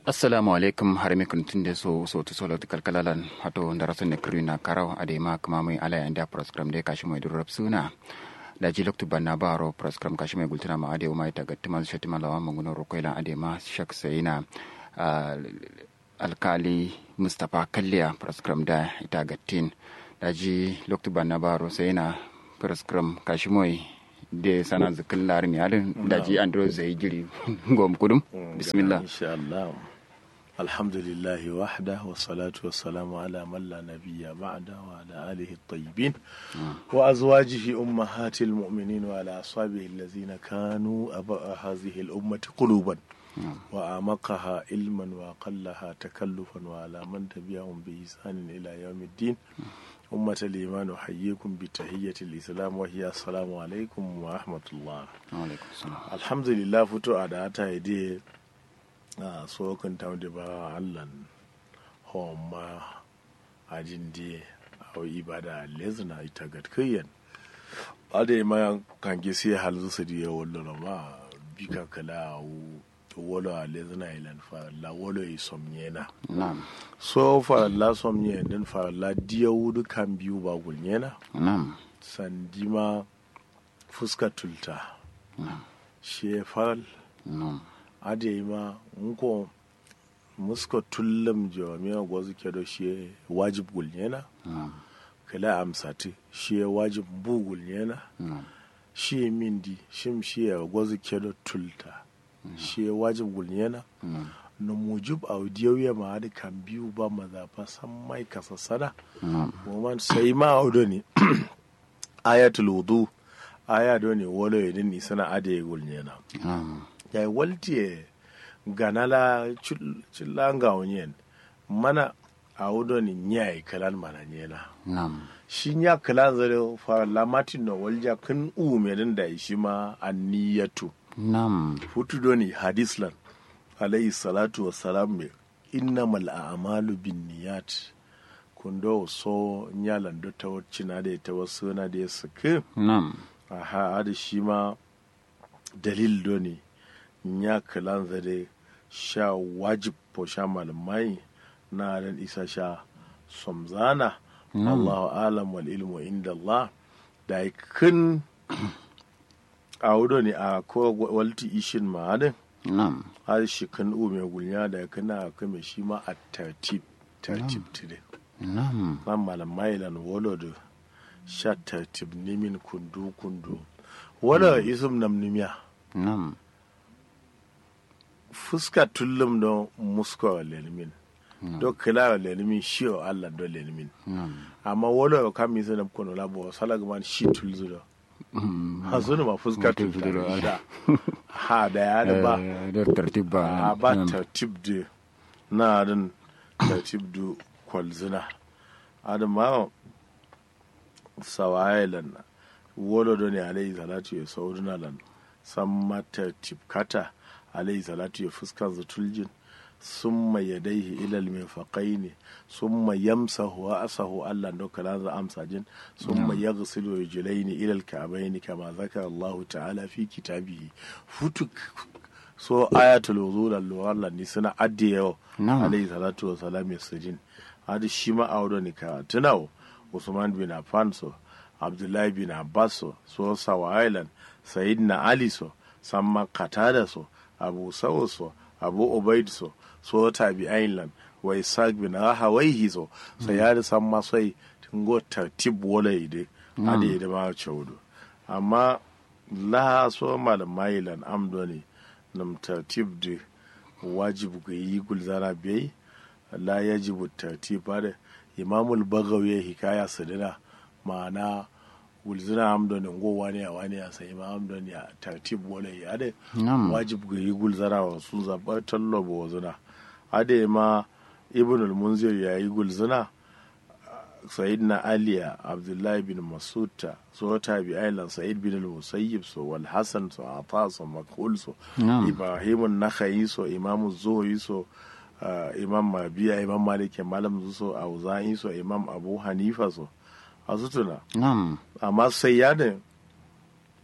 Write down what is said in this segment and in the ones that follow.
assalamu alaikum harmi kuntunde so so to solo to kalkalalan hato ndaraso ne krina karaw ade ma kama mai ala yanda program de kashi mai durrap suna da ji loktu banna baro program kashi mai gultuna ma ade ma ita gattima shatima lawa manguno rokoila ade ma shak sayina alkali mustapha kalliya program da ita gattin da ji loktu banna baro sayina program kashi mai de sana zikin larin yalin da ji andro zai jiri gom kudum bismillah insha Allah alhamdulillahi wahda wa salatu wa salamu ala man la nabiyya ba'da wa ala alihi at-tayyibin wa azwajihi ummahatil mu'minin wa ala ashabihi allazina kanu aba hadhihi al-ummati quluban wa amaqaha ilman wa qallaha takallufan wa ala man tabi'ahum bi ihsanin ila yawmiddin أمة الإيمان أحييكم بتحية الإسلام وهي السلام عليكم ورحمة الله alaikum salam الحمد لله فتو أداتا يدي so kan ta da ba Allah homma ajin di au ibada lezna ita gatkiyan ade ma kan gi sai hal su di wallo ma bika kala wolo a lezna ilan fa la wolo yi somnyena na'am so fa la somnye den fa la diya wudu kan biyu ba gulnyena na'am sandima fuska tulta shi faral na'am ade ma nko muska tullam jawamiya gwazu kedo shi wajib gulnyena na'am kala amsati shi wajib bu gulnyena na'am shi mindi shim shi gwazu kedo tulta shi wajib gulnyena na'am na mujib audiyoyi ma hadi kan biyu ba mazafa san mai kasa sana na'am Woman sai ma audo ne ayatul wudu aya do ne wolo yedin ni sana ade gulnyena na'am ya waltiye ganala chillanga onyen mana audo ni nyai kalan mana nyena na'am shi nya kalan zare fa lamatin no walja kun u medin da shi ma anniyatu na'am hutu do ni hadislan alayhi salatu wassalam me innamal a'malu binniyat kundo so nyalan do ta wacina da ta wasu na da ya saki na'am aha ada shi ma dalil do ne nya kalan zade sha wajib po sha malamai na dan isa sha somzana Allahu alam wal ilmu inda Allah da kun a wudo ne a ko walti ishin ma'adin na'am har shi kan u mai gulnya da kana kame shi ma a tartib tartib tide na'am nan malamai lan wolo da sha tartib nimin kundu kundu wala isum nam nimiya na'am fuska tullum don muska wa lelimin do kila wa lelimin shi wa Allah do lelimin na'am amma wala ka mi sanam kono labo salaga man shi tulzu do ha sunu ma fuska Tulzu do, tulzu da ha da ya da ba Eh, da tartib ba a ba na'am. tartib da na din tartib da kwalzina adam ma sawailan wolo do ne alayhi salatu ya saurina lan san mata tibkata alayhi salatu ya fuskan zutuljin summa yadaihi ilal mirfaqaini summa yamsahu wa asahu Allah do kala za amsa jin summa yaghsilu rijlaini ilal ka'baini kama zakara Allah ta'ala fi kitabihi futuk so ayatul wudu Allah ni suna addiyo Na'am. alayhi salatu wa salam ya sujin hadi shi ma audo ni ka tunawo Usman bin Affan so Abdullahi bin Abbas so so Sawa Island Sayyidina Ali so Samma Qatada so Abu Saud so Abu Ubaid so so Tabi Island wa Isaac bin Rahawaihi so so ya da samma sai tungo tartib wala ide ade da ma chawdo amma la so malamai lan amdo ne nam tartib de wajibu ga yi gulzara biyai la yajibu tartib da imamul bagawi ya hikaya sadina ma'ana gulzina amdoni ngo wani a wani a sai imam amdoni a tartib wala ya da Na'am. wajib ga yi gulzara wa sun zaɓa tallo ba wa zina ade ma ibn al-munzir ya yi gulzina sayyidina aliya abdullahi bin masuta so tabi ailan sa'id bin al-musayyib so wal hasan so ata so makul so Na'am. ibrahim an-nakhai so imam zuhri so uh, imam mabiya imam malik malam so auza'i so imam abu hanifa so a sutuna na'am amma sai ya ne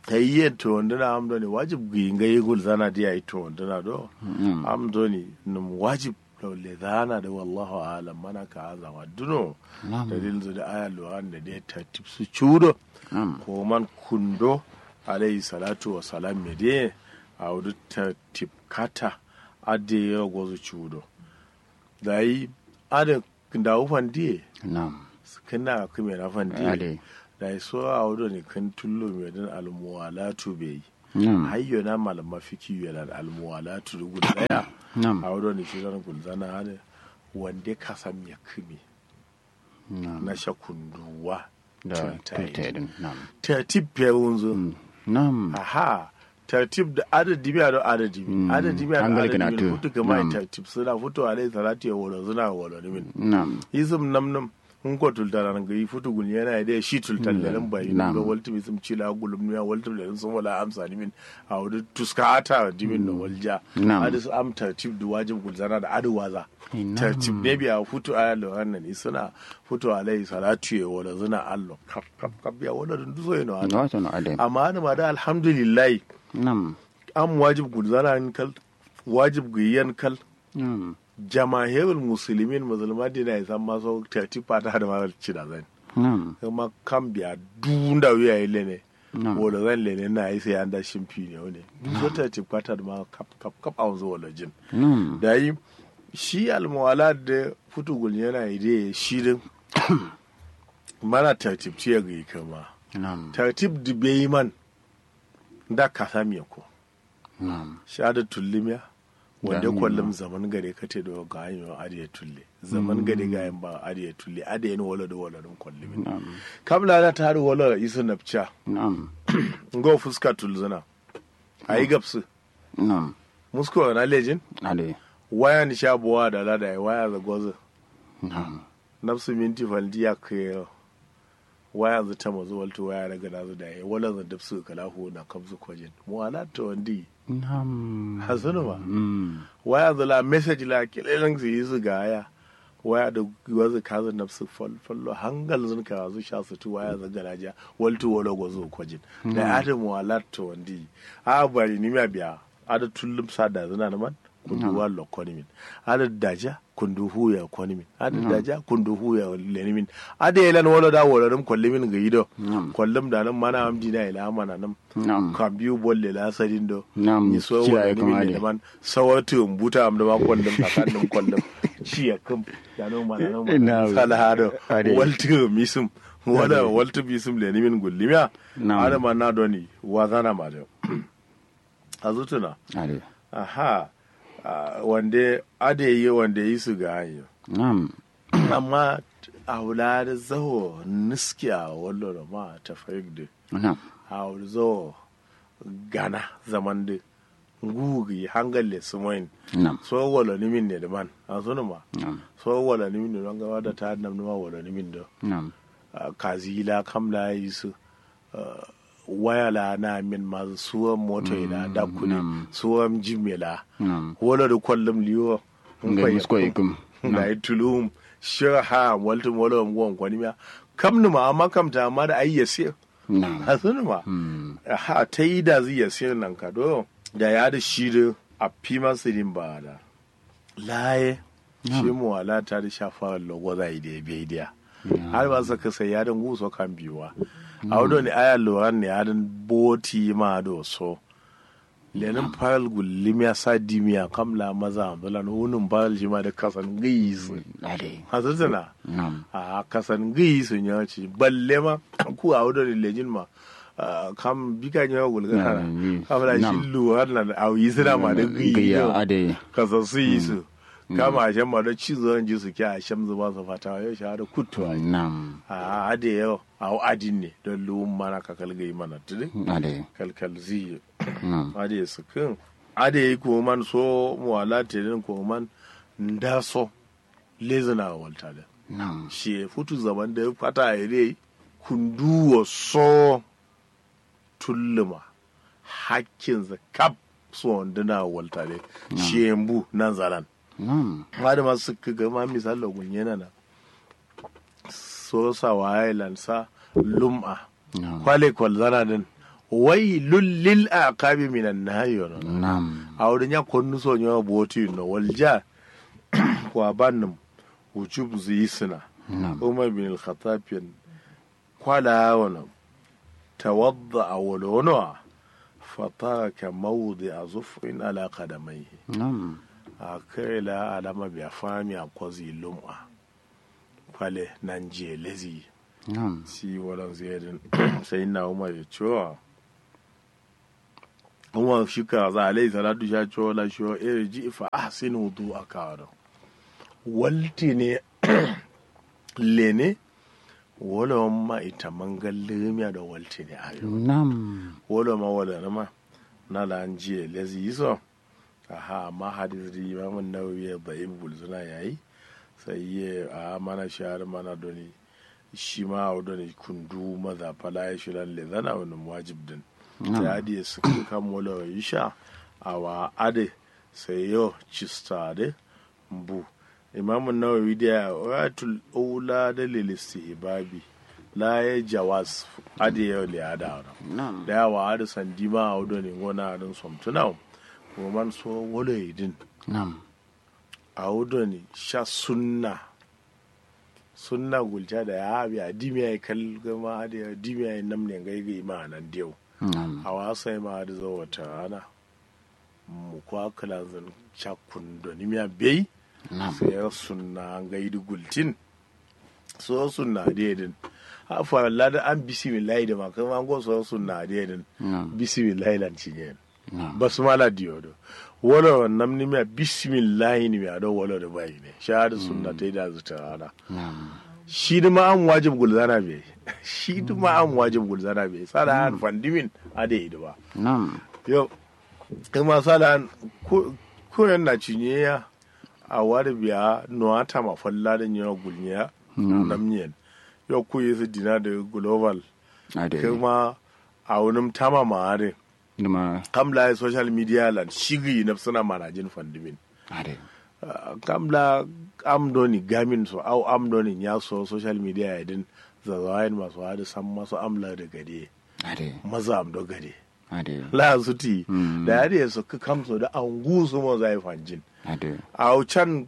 tayye to wandana amdo ne wajib ginga yigul zana dia ito wandana do Mm. amdo ne num wajib law le zana da wallahu alam mana ka azama duno Na'am. dalil zu da aya luwan da dai tartib su chudo Na'am. ko man kundo alayhi salatu wa salam me de a wudu tartib kata ade ya gozu chudo dai ada da ufan die Na'am. kana kuma na fan die Ade. da so a wudu ne kan tullo me dan almuwalatu bai Na'am. hayyo na malama fiki yana da almuwalatu da guda daya Na'am. a wudu ne shi zan gulzana hada wanda ka san ya kime Na'am. na shakunduwa Da tuntaye. tultedin. Na'am. tartib ya wunzo Na'am. aha tartib da adadi biya da adadi Mm. adadi biya da Hangal adadi kana biya to. futu kama Na'am. tartib suna fito a lai salati ya wolo suna wolo ni min Na'am. isum nam nam un ko tultara nan gai futu gun yana da shi tultar da nan bai Na'am. ga walti mi sum cila gulum ne walti da sun wala amsa ni min a wudu tuskata di min no walja Na'am. adis am tartib da wajib gulzana da adu waza Na'am. tartib ne biya futu a lo hannan suna futu a lai salati ya wolo suna allo kap kap kap ya wolo dun duso yana Wato no ade. amma ana ma da alhamdulillah Na'am. an wajib gulzana kal wajib guyyan kal Na'am. jamahirul musulmin musulman dina ya san maso tati fata da mawar ci da zan Na'am. kuma kan biya dunda wuya yi lene Na'am. wala zan lene na yi sai an da shimfi ne wani so tati fata da ma kap kap kap a wanzu wala jin Na'am. da yi shi almuwala da futugul yana yi da shi din mana tartib ce ya gai kama Na'am. tartib da bai man da ka sami ko Na'am. shahada tullimiya wanda Gani kwallon ma. zaman gare ka te da ga hanyar adiya tulle zaman gare ga yin ba adiya tulle adiya ni wala da wala dun kwallimi Na'am. kabla na ta haru wala isu napcha Na'am. ngo fuska tulzuna ayi gapsu Na'am. musko na lejin Ade. waya ni sha buwa da lada ya waya za gozo Na'am. nafsu minti faldi ya kai waya za ta mazu walto waya daga na zu da ya wala za dafsu kalahu na kabzu kwajin mu ala to wandi Na'am. hasunu ba Mm. waya zala message la kilelan su yi su gaya waya da wazu kaza nafsu fallo hangal zun ka zu sha su tu waya zaga raja waltu wala gozo kwajin da adam wala to wandi a bari ni ma biya ada tullum sada zuna na man kundu wala konimin ada daja kundu huya konimin ada daja kundu huya lenimin ada yelan wala da wala dum kollimin ga yido Na'am. kollum da nan mana amdi na ila mana nan Na'am. kan biyu bolle la sadin do Na'am. ni so Kiyaye wala ni kuma min dai. da man sawatu buta am da ma kollum takan dum kollum ci ya kam da no mana no mana Na'am. salahado Ade. waltu misum wala waltu bisum le ni min gullimiya Na'am. ada man na doni wazana ma da azutuna Ade. aha ah, wande ade yi wande yi su ga hanyo Na'am. amma a wula da zaho niskiya wallo ma ta fahimta Na'am. hauzo gana zaman da ngugi hangalle sumoin Na'am. so wala ni min ne da man a sunu ma Na'am. so wala ni min ne don gawa da ta nam ma wala ni min da Na'am. Ah, kazila kamla yi su ah, waya la na min ma suwan moto ila da kuni na'am. suwan jimela Na'am. wala da kwallum liyo Ngai musko ikum. na yi tulum shirha waltum wala ngwan kwani ma kam ni ma amma kam ta amma da ayyase Na'am. a sunu ma Mm. ha ta yi da zai yasi nan ka do da ya da shi da a fi masu rin ba da laye shi mu wala ta da shafa logo za yi da ya bai da har ba sa kasa ya dan guso kan biyuwa a wado ne aya loran ne ya dan boti ma do so lenin faral gullim ya sa dimiya kamla maza ambulan hunun faral shi ma da kasan gaisu Ade. hasutuna Na'am. a kasan gai sun ya ce balle ma ku a wadda lejin ma ah, kam bika ne wa gulga Na, kana ni- kamar nam. shi luwar na a yi suna ma da gai Gayya yau ade. kasan su yi su kama a shan ma da cizon ji su ke a shan zuba su fata yau shi da kutuwa Na'am. a ade yau a adin ne don luwun mana ka kalgai mana tudin Ade. kalkal ziyi Na'am. ade su kan ade yi ko man so mu wala tedin ko man nda so lezina walta da Na'am. shi futu zaman da ya fata a ire kunduwa so tulluma hakkin kap so wanduna waltare shi yambu nan zaran Na'am. ma da masu suka ga ma misali gunye na so sa wa island sa lum'a Na'am. kwale kwal zana din wailul lil aqabi minan nahi ono nam awde nya konnu so nyo boti no walja kwa bannum wujub zisna nam umar bin al-khattab yan kwala wana tawadda awolono fataraka mawdi azufrin ala qadamaihi nam akela alama bi afami akwazi lum'a kwale nan je lezi nam si walan ziyadin sai na umar ya cewa umar shi ka za alai salatu sha cewa la shi iri ji fa ahsin wudu akawara walti ne lene wala ma ita mangal lemiya da walti ne ayo nam wala ma wala na ma na la an jiye lezi yiso aha amma hadis ri imamun nawawi ya da ibul suna yayi sai ye a mana shahar mana doni shi ma a doni kundu maza fala ya shi lalle zana wani wajib din Na'am. ta hadi su kan wala yi sha a wa ade sai yo cista de mbu imamun nawawi da ya watul ula da lilistihbabi la ya jawas ade yau liyada nam da yawa ade sandima a doni ngona adin somtuna kuma man so wala yidin nam a wudo ne sha sunna sunna gulta da ya habi a dimiya ya kal gama da ya dimiya ya namne gaigai ma nan diyau nam a wasa ma da zo wata rana mu kwa kala zan chakun da nimiya bai nam sai ya sunna an gaidi gultin so sunna da yadin a fara lada an bisimillahi da ma kuma an go so sunna da yadin nam bisimillahi lan cinye nam basmala diyodo wala nam ni mia bismillahi ni mia do wala da bai ne shahada sunna ta da zuta rana nam shi da ma an wajib gulzana be shi da ma an wajib gulzana be sala an fandimin ade da ba nam yo kuma sala an ko ko yan na cinye ya a wada biya no ata ma falla da nyawa gulnya nam nam nyen yo ku yi su dina da global ade kuma a wani tama ma are numa kamla social media lan shigi na suna manajin fandimin ade Uh, kamla amdoni gamin so au amdoni ya so social media ya din zazawayin masu hada san masu amla da gade ade maza amdo gade ade la su ti Mm. da ya da su ka kamso da an gusu mo zai fanjin ade au can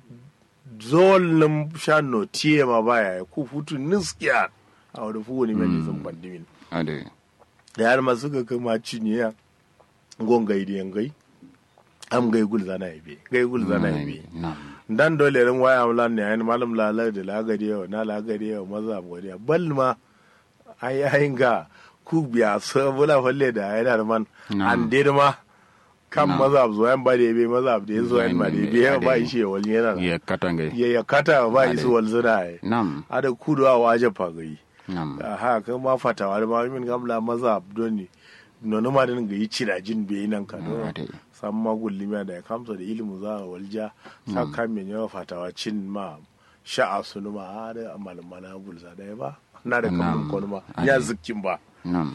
zol nim shan no tiye ma baya ya ku futu niskiya a wadda fu wani mai sun fandimin ade da yar masu ga kama cinye ya gongai da yangai am gai gul zana ibe gai gul zana ibe nam dan dole ran waya mulan ne ayin malam lalar da lagari yau na lagari yau maza godiya bal ma ai ayin ga ku biya so bula falle da ayin da man Na'am. an dir ma kan Na'am. maza zo yan ba da be maza da yazo yan ma da be ya ba Ade. shi wal yana ya katange ya ya kata ba Ade. isu wal zuna ai nam ada kudu a waje fagai nam ha kan ma fatawa da ma min gamla maza doni nono ma din ga yi cirajin be nan ka do ade san magullimiya da ya kamsa da ilimu za a walja sa kan mai yawa fatawa cin ma sha'a sunu ma har a malmala gulza da ya ba na da Na'am. kamun kwanu ma Ade. ya zikin ba nam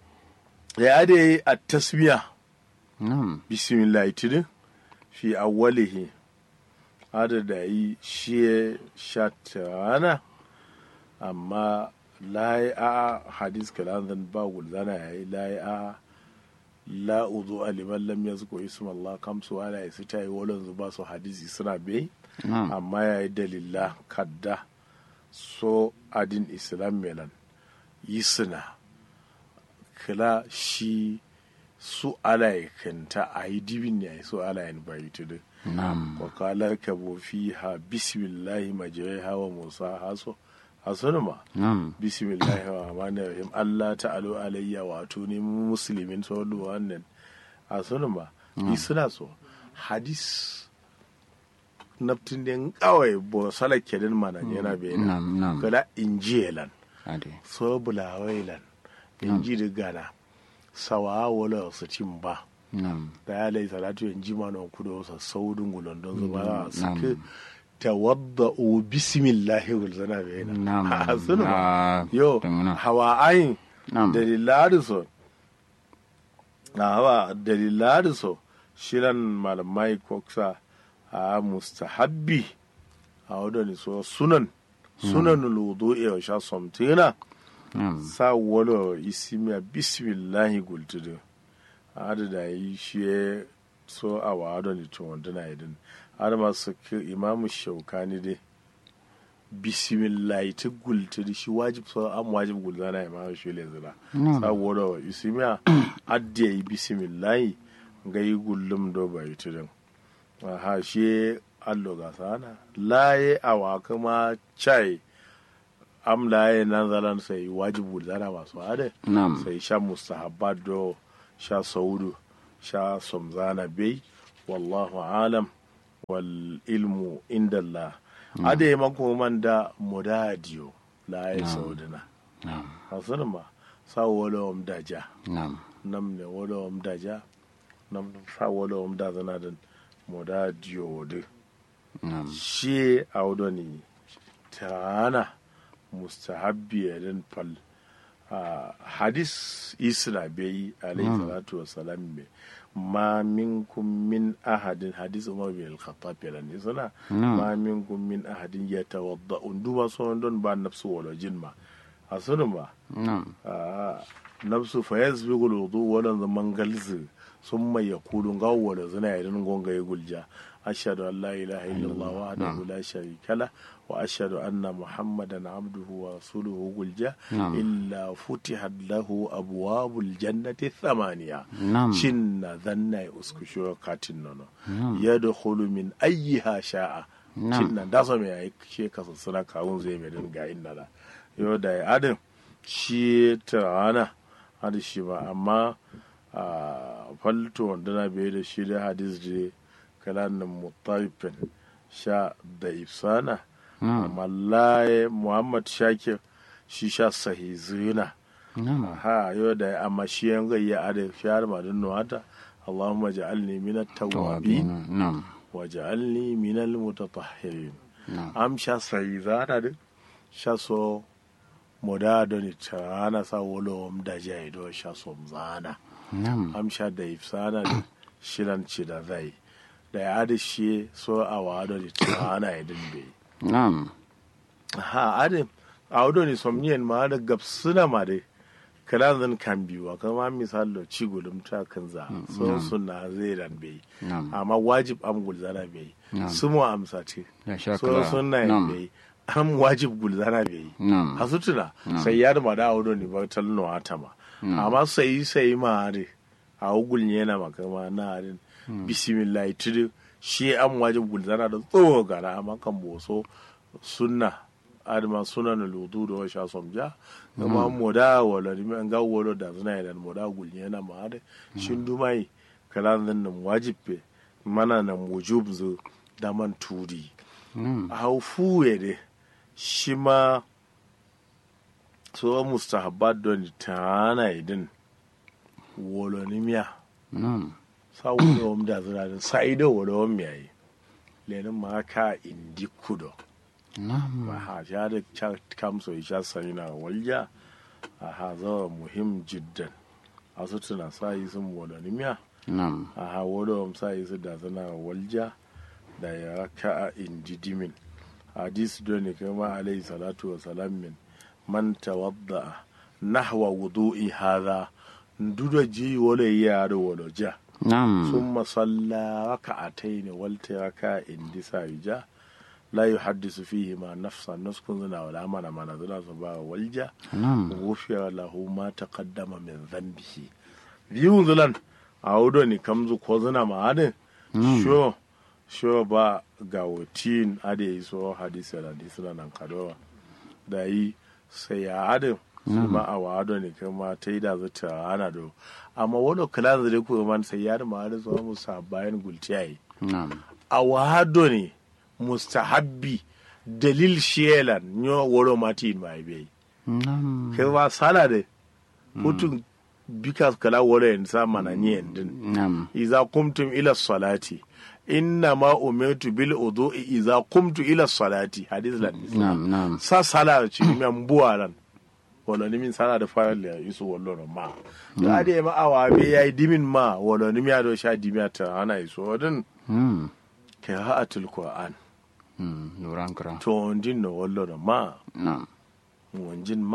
ya da yi a tasmiya nam bismillah tudun fi awwalihi hada da yi shi shatana amma layi a hadis kalanzan ba gulzana ya yi layi a la uzu aliman lam yazku isma Allah kamsu ala isi ta yi walon zuba su hadisi suna bai nam amma ya yi dalila kadda so adin islam melan yi suna kila shi su alaikanta a yi dibin ne a yi su alayin bayi tudu nam wakalar kabo fi ha bismillahi majirai hawa musa haso hasunu ma nam bismillahi wa rahmani rahim allah ta'alu alayya wato ne mu musulmin sallu wannan hasunu ma yi suna so hadis naftin den kawai bo sala kedin mana yana bayyana nam nam kala injilan ade so bulawailan inji da gana sawa wala su cin ba nam da ya lai salatu yan ji mana kudo sa saudin gulon don zuba Mm, su nam. ke tawadda u bismillahi wal zana bayna nam Ha, sunu ba Ah, yo tunguna. hawa ayin nam daliladu so na hawa daliladu so shiran malamai koksa a mustahabbi a wadda so sunan sunan ludu'i wa sha somtina Na'am. sa wolo isimiya bismillahi gultudu ada da yi shi so a wado ni to wanda na idin ada masu ki imamu shaukani dai bismillahi ta gultudu shi wajib so am wajib gulzana imamu shi le zira sa wolo isimiya adda yi bismillahi ga yi gullum do bai tudun aha shi allo ga sana laye awa kuma chai am laye nan zalan sai wajibu zana masu hade Na'am. sai sha mustahabbat do sha saudu sha somzana bai wallahu alam wal ilmu inda Allah ade mako man da mudadiyo laye saudina Na'am. hasan ma sa wala om daja Na'am. nam ne wala om daja nam sa wala om da zana da mudadiyo wode Na'am. shi audoni tana mustahabbi yadin fal a hadis isra bai alayhi salatu wassalam be ma minkum min ahadin hadis umar bin al-khattab yalan ne suna ma minkum min ahadin yatawadda unduba so don ba nafsu wala jinma a sunan ba Na'am. a nafsu fa yasbiqu al-wudu wala zaman galzi summa yaqulu gawwala zina yadin gonga ya gulja أشهد أن لا إله إلا الله وحده لا شريك له وأشهد أن محمدا عبده ورسوله قل جاء نعم. إلا فتحت له أبواب الجنة الثمانية نعم. شن ذن أسكشو كاتنون يدخل من أيها شاء نعم. شن داسم يا شيء كسر كاون زي مدن قاين لا يودا أدم شيء ترانا هذا شيء أما falto wanda na bai da shi da hadis da kalanin mutarifin sha da ifsana amma laye muhammad shakir shi sha sahizina Na'am. ha yau da amma shi yan gayya a da shahar madin nuwata allahumma ja'alni min at-tawwabin Na'am. wa ja'alni min al-mutatahhirin Na'am. am sha sahizana din sha so moda da ni tana sa wolo da jaido sha so zana Na'am. amsha da ifsana da shiran ci da zai da ya da shi so a wado da ta ana idin bai Na'am. ha ade a wado ne somniyan ma da gabsuna ma dai kala zan kan biyu kama misalo ci gulum ta kan za so suna zai ran bai Na'am. amma wajib am gulzana bai Na'am. su mu amsa ce Ya sha so kala. suna Na'am. bai am wajib gulzana bai Na'am. hasutuna sai ya da ma da wado ne ba talno atama amma sai sai ma dai a ugul yana makama na harin bismillah tudu shi an wajib gulzana da tsoho gara amma kan boso sunna adama suna na lutu da washa somja kuma moda wala ni an ga wala da zuna da moda gul yana ma hade shin dumai kalan nan nan wajib pe mana nan wujub zo da man tudi Na'am. hau fuye de shi ma so mustahabbat don tana idin wolonimiya Na'am. sa wolo om da zira din sa ido wolo om yayi lenin ma ka indi kudo Na'am. ba ha ja da cha kamso isha sanina walja a ha zo muhim jiddan asu tuna sa yi sun wolonimiya Na'am. a ha wolo om sa yi su da zina walja da ya raka a indi dimin hadis doni kama alayhi salatu wa salam min man tawadda nahwa wudu'i hadha ndudo ji wole yaro wolo ja Na'am. ثم صلى ركعتين والتركا اندسا يجا لا يحدث فيهما نفسا نسكن زنا ولا من من زنا صبا والجا Na'am. غفر له ما تقدم من ذنبه biyun zulan a wudo ni kamzu ko zina ma adin sho sho ba ga wutin ade yi so hadisi da hadisi da nan kadowa da yi sai ya adin su ma a wado ne kuma ta yi da zata ana do amma wani kula da ko man sai ya da ma da zuwa musa bayan gulciyayi Na'am. a wado ne mustahabbi dalil shelan nyo woro mati mai bai Na'am. kai ba sala de hutun bikas kala wala yin sa mana ni yandin Na'am. iza kumtum ila salati inna ma umirtu bil wudu'i iza kumtu ila salati hadith lan Na'am. Na'am. sa sala ci mi an buwa lan wala ni min sala da fara da isu wallo no ma da ade ma awa be yayi dimin ma wala ni mi ado sha dimiya ta ana isu wadin Hmm. qira'atul qur'an Hmm. Nuran kira. to ondin no wallo no ma Na'am. wanjin ma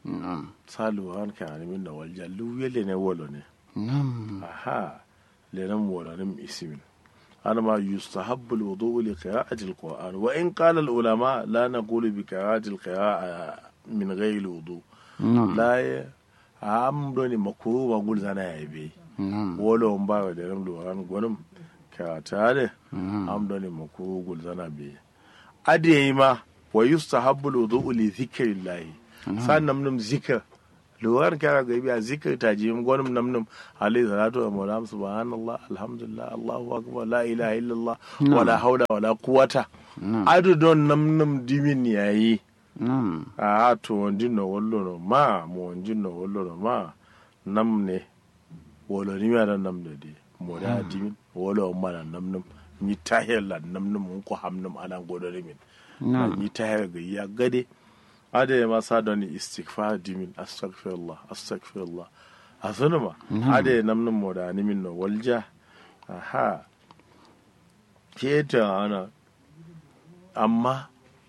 Nam. salu han ka min na walja lu yele ne wolo ne Nam. aha lenam wolo nim ismin أنا ما يستحب الوضوء لقراءة القرآن وإن قال العلماء لا نقول بقراءة القراءة من غير الوضوء Nam. لا ي- am doni makuru ma gul zana ya be Nam. wolo on ba da ram loran gonum ka tare Nam. am doni makuru gul zana be ade ma wa yustahabbu alwudu li dhikrillah san nam nam zikr loran ka ga biya zikr ta ji gonum nam nam alayhi salatu wa salam subhanallah alhamdulillah allahu akbar la ilaha illallah wala hawla wala quwwata Nam. adu don nam nam dimin yayi Nam. a to wonji no wollo no ma mo wonji no wollo no ma nam ne wolo ni mi ada nam de de mo da dimin wolo ma na nam nam ni tahir la nam nam mun ko ham nam ala godo de min Nam. ni tahir ga ya gade ade ma sa don istighfar dimin astaghfirullah astaghfirullah asunu ma ade nam nam mo da ni min no walja aha ke ta ana amma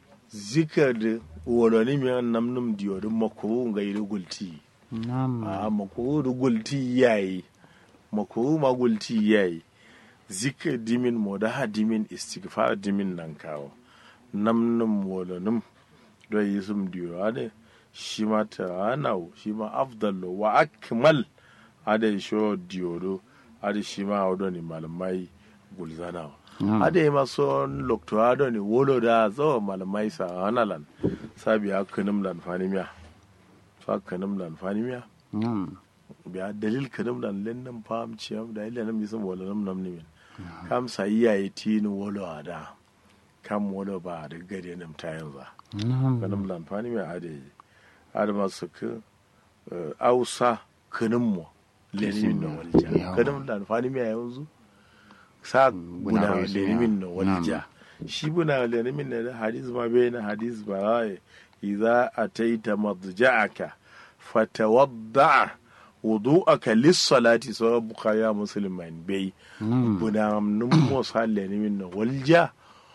zikar da woloni mi an nam num diyo da makuru ga yi gulti Nam. a makuru da gulti yayi makuru ma gulti yayi zikar dimin mo da ha dimin istighfar dimin nan kawo nam num wolonim do yi sum diyo ade shi ma ta anau shi ma afdallo wa akmal ade sho diyo do ade shi ma odo ni malamai gulzanawa Nam. ade ma son loktorado ne wolo da zo malamai sa hanalan sabi kanum lan fanimiya fa kanum lan fanimiya Nam. biya dalil kanum lan lennan fam ciyam da ila nam yisan wolo nam nam nimin kam sa iyaye tini wolo ada kam wolo ba da gade nam ta yanzu Nam. kanum lan fanimiya ade ade ma su ka ausa kanum mo lenimin na walja Yawa. kanum lan fanimiya yanzu sa Buna buna wasu, lenimin ya. na walja shi buna lenimin na da hadis ma bai na hadis ba raye idza ataita madja'aka fatawadda wudu'aka lis-salati sa bukhari ya muslim man bai Nam. buna num mo sa lenimin na walja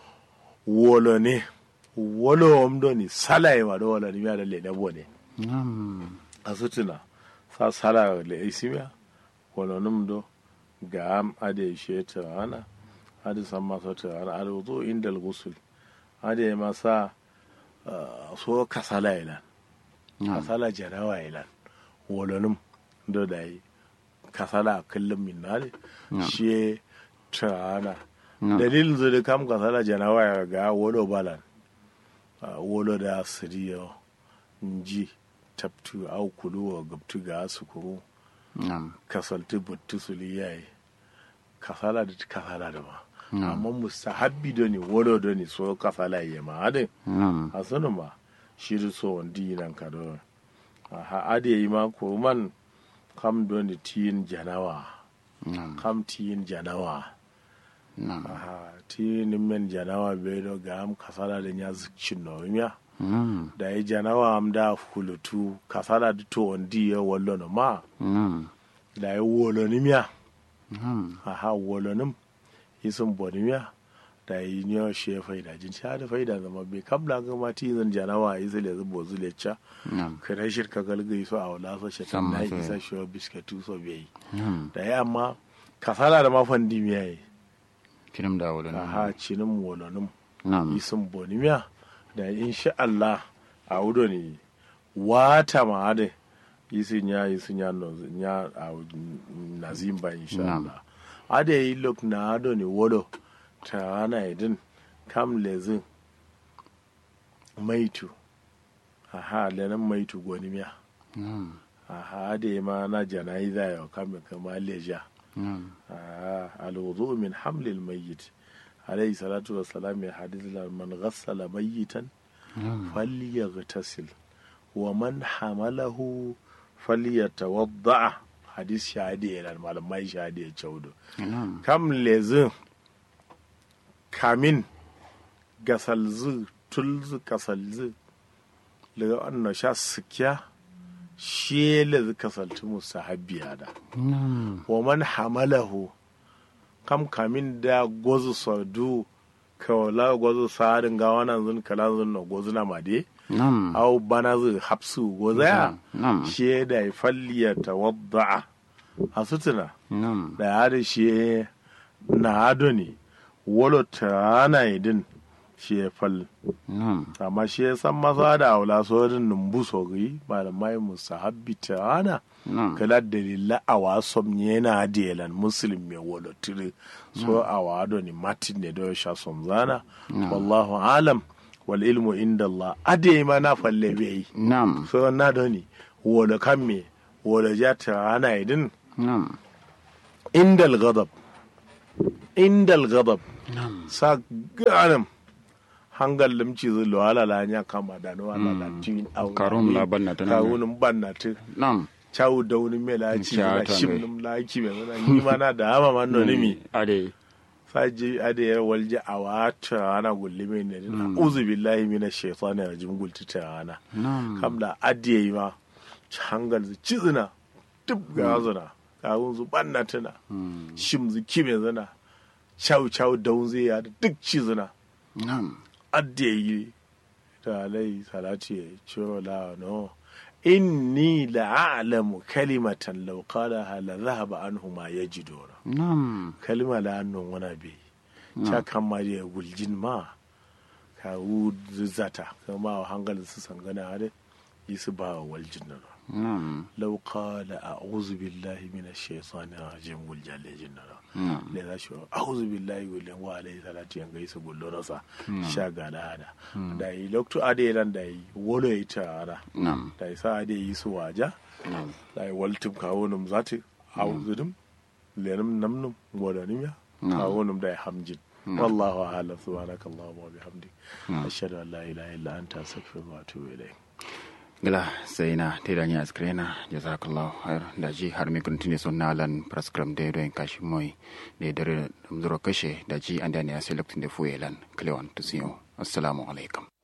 wolo ne wolo omdo ni salai ma do wala ni mi ada lene bone Nam. asutuna sa sala le isimiya wala num do ga am ade sheta ana ade samma sota ana ade wudu inda al-ghusl ade masa ah, so kasala ilan Nam. kasala jarawa ilan wala num do dai kasala kullum min nale Na'am. shi ta ana Na'am. dalilin zai kam kasala jarawa ya ga wolo balan Ah, wolo da siriyo nji tabtu au kulu wa gabtu ga sukuru Nam. kasaltu buttu suli yayi kasala da kasala da ma Na'am. amma mustahabbi do ni wolo do ni so kasala ya ma ade Nam. hasanu ma shiri so wandi nan ka do ha ade yi ma ko man kam do ni tin janawa Nam. kam tin janawa Nam. aha tin men janawa be do ga am kasala da nya zikcin no miya Nam. da ya janawa am da hulutu kasala da to wandi ya wallo no ma Nam. da ya wolo ni miya Nam. aha wolonim isin bonimiya da yi niyo she faida jin sha da faida zama bai kabla ga mati zan janawa yi zile zubo zile cha Nam. kana shirka galgai so a wala so shetan Samma na so. isa shi biskatu so bai Nam. da ya amma kasala da mafan dimiya yi Kirim da wala. aha cinin wolonim Nam. isin bonimiya da insha Allah a wudo ne wata ma ade isin ya isin ya no ya a nazimba insha Na'am. Allah ade yi lok na ado ne wolo ta ana idin kam lezin maitu aha lenan maitu gonimiya Nam. aha ade ma na janaiza ya kam kama leja Nam. آه الوضوء من حمل الميت عليه الصلاة والسلام من حديث من غسل ميتا Nam. فليغتسل ومن حمله فليتوضع حديث شهادي إلى المعلم شهادي يتشودو Nam. كم لزم كامين غسلز تلز كسلز لغا أنه شا سكيا شيل كسلت مستحبي هذا Nam. wa man hamalahu kam kamin da gozu sadu kawala gozu sarin ga wannan zun kala zun no gozu na made nam au bana zai hapsu gozaya nam shi da ya falliya tawadda'a a sutuna nam da ya da shi na ado ne wolo tana idin shi ya fal nam amma shi ya san masa da aula sojin numbu sogri malamai musahabbi tana nam kala dalila a wasom yana delan muslim mai wolo tiri so a wado ni matin ne da sha somzana wallahu alam wal ilmu inda Allah ade ma na falle bai nam so na doni wolo kan me wolo ja tana idin nam indal ghadab indal ghadab nam sa ganam hangal limci zu wala la nya kama da no wala da tin au Karum la banna ta nan. kawunun banna ta nam chawu da wani me la ci Cha na ta shim ne. num la ki me na ni ma na da ama man no ni mi ade saji ade ya walje awata ana gulli me ne uzu billahi minash shaitani rajim gulti ta ana nam kam da adiye ma hangal zu cizina duk ga zuna kawun zu banna tana Mm. shim zu kime zana chau chau daun zai ya da duk cizina nam adde yi ta alai salati ya ciro la no inni la a'lamu kalimatan law qalaha la dhahaba anhu ma yajiduna nam kalima la annon wana be cha kan ma ya guljin ma ka wu zata kama wa hangal su sangana hade yi su ba waljin na nam law qala a'udhu billahi minash shaitani rajim guljal jin na nam le za shi a'udhu billahi gulen wa alayhi salatu yan gaisu gullo rasa sha ga da hada da yi lokto ade ran da yi wolo yi ta ara nam da yi sa ade yi su waja nam da yi waltum kawo num zati a'udhu dum lenum namnum modanim ya Na'am. kawo num da yi hamjin wallahu a'lam subhanakallahumma wa bihamdik ashhadu an la ilaha illa anta astaghfiruka wa atubu ilayk gila sai na te da nya skrena jazakallahu khair da ji har mi kun tine son nalan prescribe de do en kashi moy de dare dum zuro kashe da ji anda ne a select de fuelan klewan to siyo assalamu alaikum